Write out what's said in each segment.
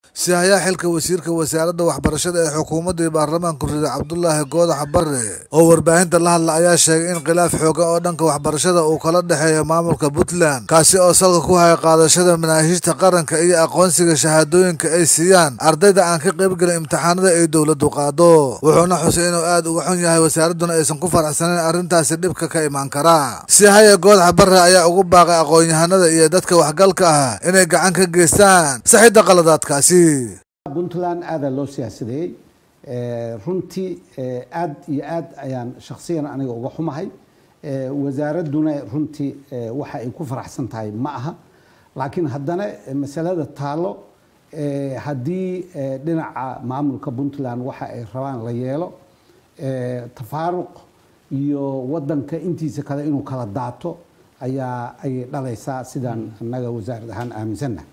sihayaa xilka wasiirka wasaaradda waxbarashada ee xukuumaddii baarlamaanku riday cabdulaahi goodax barre oo warbaahinta la hadla ayaa sheegay in khilaaf xoogan oo dhanka waxbarashada uu kala dhexeeyo maamulka puntland kaasi oo salka ku haya qaadashada manaahiijta qaranka iyo aqoonsiga shahaadooyinka ay siiyaan ardayda aan ka qaybgelin imtixaanada ay dowladdu qaado wuxuuna xusay inuu aad uga xun yahay wasaaradduna aysan ku faraxsanayn arrintaasi dhibka ka imaan karaa sihaya goodax barre ayaa ugu baaqay aqoon-yahanada iyo dadka waxgalka ah inay gacan ka geystaan saxidda qaladaadkaasi puntland aadaa loo siyaasadeeyey runtii aad iyo aad ayaan shakhsiyan aniga uga xumahay wasaaradduna runtii waxa ay ku faraxsan tahay ma aha laakiin haddana masalada taalo haddii dhinaca maamulka puntland waxa ay rabaan la yeelo tafaaruq iyo wadanka intiisa kale inuu kala daato ayaa ayay dhalaysaa sidaan annaga wasaarad ahaan aaminsannahay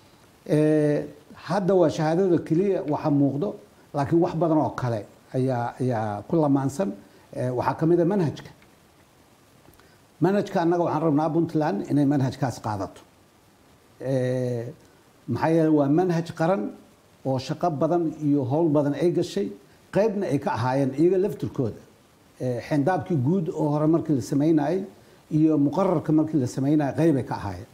hadda waa shahaadada keliya waxa muuqdo laakiin wax badan oo kale ayaa ayaa ku lamaansan waxaa ka mid a manhajka manhajka annaga waxaan rabnaa puntland inay manhajkaas qaadato maxaa yeele waa manhaj qaran oo shaqo badan iyo howl badan ay gashay qaybna ay ka ahaayeen iyaga laftirkooda xendaabkii guud oo hore markii la samaynayay iyo muqararka markii la samaynayay qaybay ka ahaayeen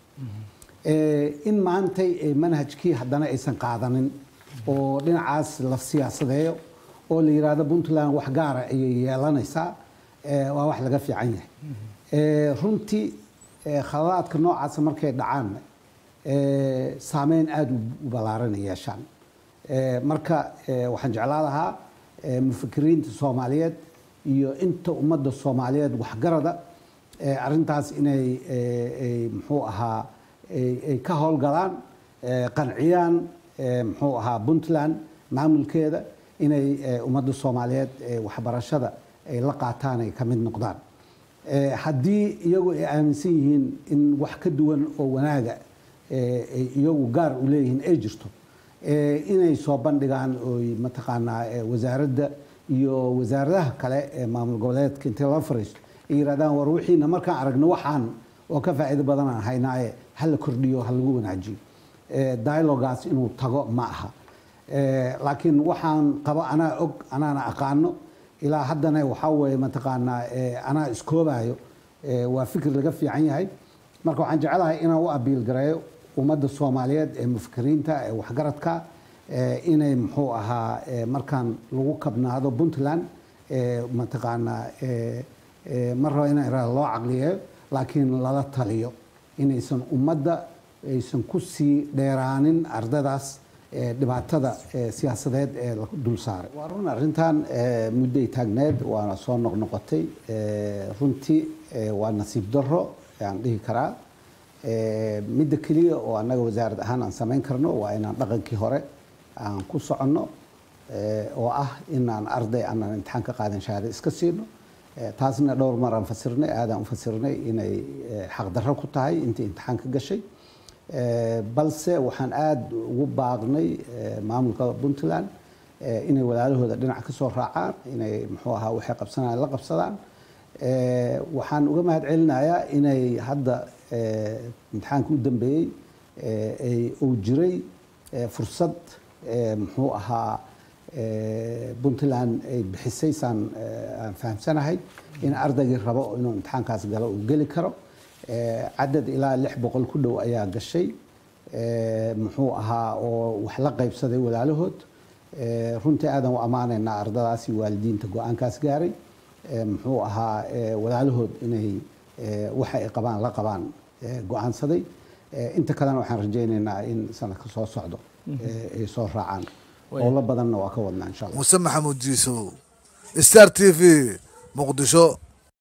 in maantay manhajkii haddana aysan qaadanin oo dhinacaas la siyaasadeeyo oo la yidhaahdo puntland wax gaara ayay yeelanaysaa waa wax laga fiican yahay runtii khaladaadka noocaasa markay dhacaan saameyn aada u ballaaran yeeshaan marka waxaan jeclaa lahaa mufakiriinta soomaaliyeed iyo inta ummadda soomaaliyeed waxgarada arrintaas inay muxuu ahaa ay ka howlgalaan qanciyaan muxuu ahaa puntland maamulkeeda inay ummadda soomaaliyeed waxbarashada ay la qaataan ay ka mid noqdaan haddii iyagu ay aaminsan yihiin in wax ka duwan oo wanaaga ay iyagu gaar u leeyihiin ay jirto inay soo bandhigaan oy mataqaanaa wasaaradda iyo wasaaradaha kale ee maamul goboleedka intay la fariisto ay yidhahdaan war wixiina markaan aragno waxaan oo ka faa'iido badanaan haynaaye ha la kordhiyo ha lagu wanaajiyo dialogaas inuu tago ma aha laakiin waxaan qabo anaa og anaana aqaano ilaa haddana waxaa weeye mataqaanaa anaa iskoobayo waa fikir laga fiican yahay marka waxaan jecelahay inaan u abiil gareeyo ummadda soomaaliyeed ee mufakiriinta ee waxgaradka inay muxuu ahaa markaan lagu kabnaado puntland mataqaanaa mar raba in loo caqliyeeyo laakiin lala taliyo inaysan ummadda aysan ku sii dheeraanin ardadaas dhibaatada siyaasadeed ee la dul saaray waa run arrintan mudday taagneed waana soo noqnoqotay runtii waa nasiib daro aan dhihi karaa midda keliya oo annaga wasaarad ahaan aan samayn karno waa inaan dhaqankii hore aan ku soconno oo ah inaan arday aanan imtixaan ka qaadan shahaado iska siino taasna dhowr mar aan fasirnay aadaan u fasirnay inay xaqdarro ku tahay intii imtixaan ka gashay balse waxaan aada ugu baaqnay maamulka puntland inay walaalahooda dhinac ka soo raacaan inay muxuu ahaa waxay qabsanayaan la qabsadaan waxaan uga mahad celinayaa inay hadda imtixaanka u dambeeyey uu jiray fursad muxuu ahaa puntland ay bixisay saan aan fahamsanahay in ardaygii rabo inuu imtixaankaas galo uu geli karo cadad ilaa lix boqol ku dhow ayaa gashay muxuu ahaa oo wax la qaybsaday walaalahood runtii aadan u ammaanaynaa ardadaasi waalidiinta go-aankaas gaaray muxuu ahaa walaalahood inay waxa ay qabaan la qabaan go-aansaday inta kalena waxaan rajaynaynaa in sanadka soo socdo ay soo raacaan howlo badanna waa ka wadnaa insha allah muse maxamuud jiisow star t v muqdisho